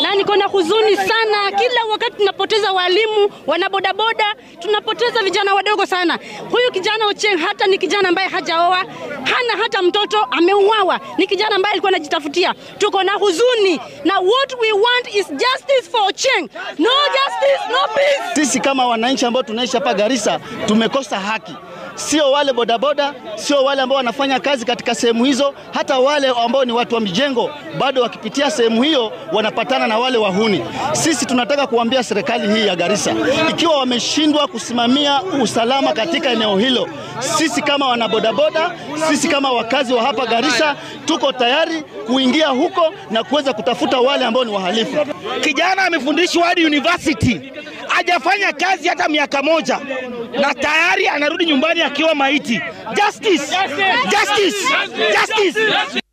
na niko na huzuni sana. Kila wakati tunapoteza walimu, wanabodaboda, tunapoteza vijana wadogo sana. Huyu kijana Ochieng hata ni kijana ambaye hajaoa, hana hata mtoto, ameuawa. Ni kijana ambaye alikuwa anajitafutia. Tuko na huzuni na what we want is justice for Ochieng. No justice, no peace. Sisi kama wananchi ambao tunaishi hapa Garissa tumekosa haki, sio wale bodaboda, sio wale ambao wanafanya kazi katika sehemu hizo, hata wale ambao ni watu wa mijengo bado wakipitia sehemu hiyo wanapatana na wale wahuni. Sisi tunataka kuambia serikali hii ya Garissa, ikiwa wameshindwa kusimamia usalama katika eneo hilo, sisi kama wanabodaboda, sisi kama wakazi wa hapa Garissa tuko tayari kuingia huko na kuweza kutafuta wale ambao ni wahalifu. Kijana amefundishwa hadi university, hajafanya kazi hata miaka moja, na tayari anarudi nyumbani akiwa maiti. Justice! Justice! Justice!